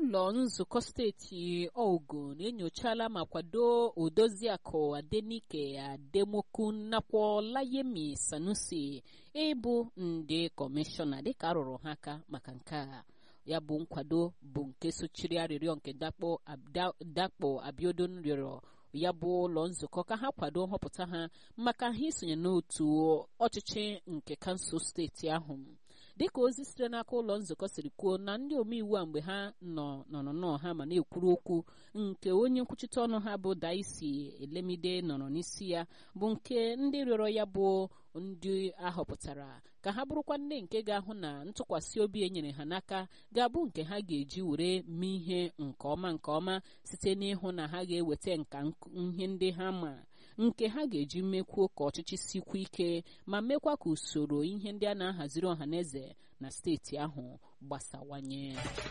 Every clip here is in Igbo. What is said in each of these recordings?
ụlọ nzukọ steeti ogun enyochala ma kwado odoziakụ adenike ademokwu nakwa layemi sanusi ịbụ ndị kọmishọna dịka arụrụ ha aka maka nke a ya bụ nkwado bụ nke sochiri arịrịọ nke dakpo abiodun rịọrọ ya bụ ụlọ nzukọ ka ha kwado nhọpụta ha maka ha isonye n'otu ọchịchị nke kansụl steeti ahụ dịka ozi sitere n'aka ụlọ nzukọ siri kwuo na ndị omeiwu a mgbe ha nọ nọnọnọ ha ma na-ekwuru okwu nke onye nkwuchite ọnụ ha bụ daisi elemide nọrọ n'isi ya bụ nke ndị rịọrọ ya bụ ndị ahọpụtara ka ha bụrụkwa ndị nke ga-ahụ na ntụkwasị obi e nyere ha n'aka ga-abụ nke ha ga-eji were mee ihe nke ọma nke ọma site n'ịhụ na ha ga-eweta nka ihe ndị ha ma nke ha ga-eji mekwuo ka ọchịchị sikwu ike ma mekwa ka usoro ihe ndị a na-ahaziri ọhaneze na steeti ahụ gbasawanye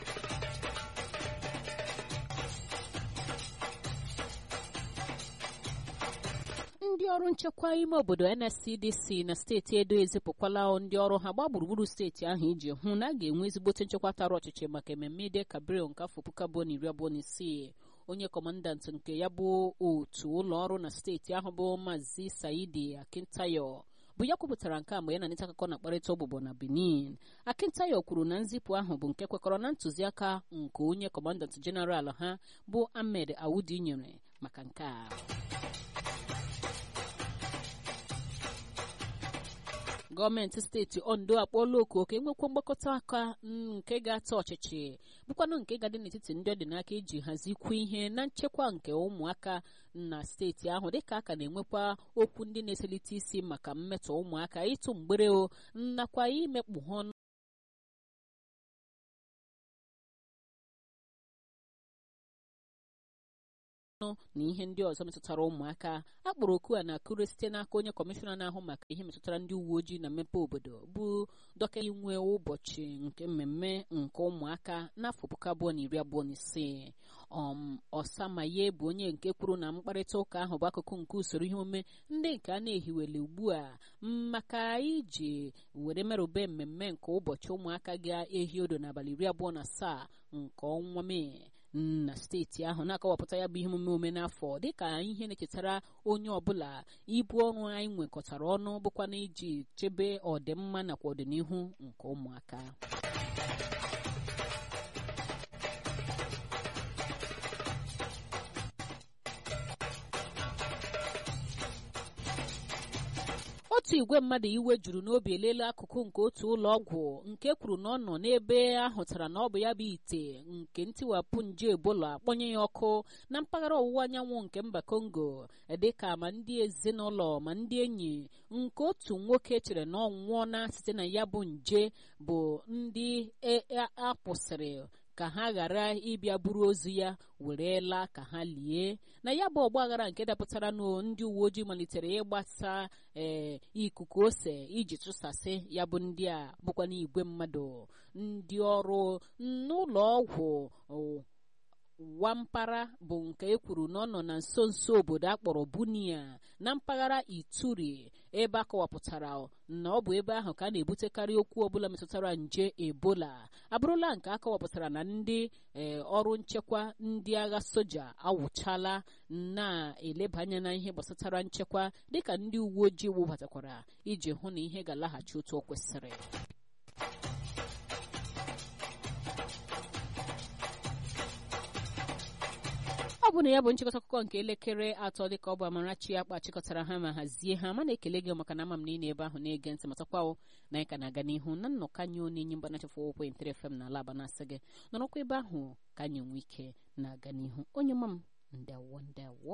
ndị ọrụ nchekwa ime obodo nscdc na steeti edo ezipụkwala ndị ọrụ ha gbaa gburugburu steeti ahụ iji hụ na a ga-enwe ezigbote nchekwa tara ọchịchị maka ememme ide kabril nke afọ puku abụọ na iri abụọ na isii onye kọmandant nke ya bụ otu ụlọ ọrụ na steeti ahụ bụ maazị saidi akintayo bụ ya kwupụtara nke a mgbe ya na nta akụkọ na-akparịta ọbụbọ na benin akintayo kwuru na nzipụ ahụ bụ nke kwekọrọ na ntụziaka nke onye kọmandant jeneral ha bụ ahmed awudi nyere maka nke a gọọmenti steeti ondo akpọọla oku ka enwekwa mgbakọta aka nke ga-ata ọchịchị bụkwanụ nke ga-adị n'etiti ndị ọ dị n'aka iji hazikwu ihe na nchekwa nke ụmụaka na steeti ahụ dịka aka na-enwekwa okwu ndị na-eselite isi maka mmetọ ụmụaka ịtụ mgbere o nakwa imekpu ha ọnụ na ihe ndị ọzọ metụtara ụmụaka a kpọrọ oku a na-akụre site n'aka onye kọmishọna na-ahụ maka ihe metụtara ndị uwe ojii na mmepe obodo bụ dọkịta inwe ụbọchị nke mmemme nke ụmụaka n'afọ puku abụọ na iri abụọ na ise um ọsamaye bụ onye nke kwuru na mkparịta ụka ahụ bụ akụkụ nke usoro ihe omume ndị nke a na-ehiwele ugbu a maka iji were merụbe mmemme nke ụbọchị ụmụaka ga-ehi odo n'abalị iri abụọ na asaa nke ọnwa mee na steeti ahụ na-akọwapụta ya bụ ihe omume ome n'afọ dịka ihe na-echetara onye ọbụla ibu ọrụ anyị nwekọtara ọnụ bụkwa na iji chebe ọdịmma nakwa ọdịnihu nke ụmụaka otu igwe mmadụ iwe juru n'obi elele akụkụ nke otu ụlọ ọgwụ nke kwuru na ọ nọ n'ebe ahụtara na ọ bụ ya bụ ite nke ntiwapụ nje ebola akpọnye ya ọkụ na mpaghara ọwụwa anyanwụ nke mba kongo dịka ma ndị ezinụlọ ma ndị enyi nke otu nwoke chere na ọ nwụọna site na ya bụ nje bụ ndị akwụsịrị ka ha ghara ịbịa buru ozu ya were laa ka ha lie na ya bụ ọgbaghara nke dapụtara na ndị uwe ojii malitere ịgbasa ee ikuku ose iji chụsasị ya bụ ndị a bụkwa n'igwe mmadụ ndị ọrụ n'ụlọ ọgwụ wampara bụ nke e kwuru na ọ nọ na nso nso obodo akpọrọ bunia na mpaghara ituri ebe a kọwapụtara na ọ bụ ebe ahụ ka a na-ebutekarị okwu ọbụla metụtara nje ebola abụrụla nke a kọwapụtara na ndị ọrụ nchekwa ndị agha soja awụchala na-eleba anya na ihe gbasatara nchekwa dịka ndị uwe ojii webatakwara iji hụ na ihe ga-alaghachi otu o kwesịrị ọ bụ na ya bụ nchịkọta akụkọ nke elekere atọ dịka ọ bụ Amarachi akpa chịkọtara ha ma hazie ha ma na-ekele gị maka na ama m na ị na-ebe ahụ na-ege ntị matakwawo na anyị ka na-aga n'ihu na nnọkọ anyị onye enyi mba nachafụ ụkwụ intere fm na ala na-asị gị nọrọkwa ebe ahụ ka anyị nwee ike na-aga n'ihu onye mma m ndewo ndewo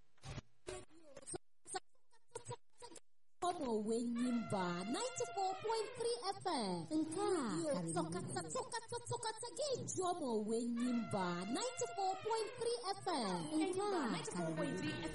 ọmụ owe nyimba 94.3 FM nke a tọkata tọkata tọkata ga-eju ọmụ owe nyimba 94.3 FM nke a karịrị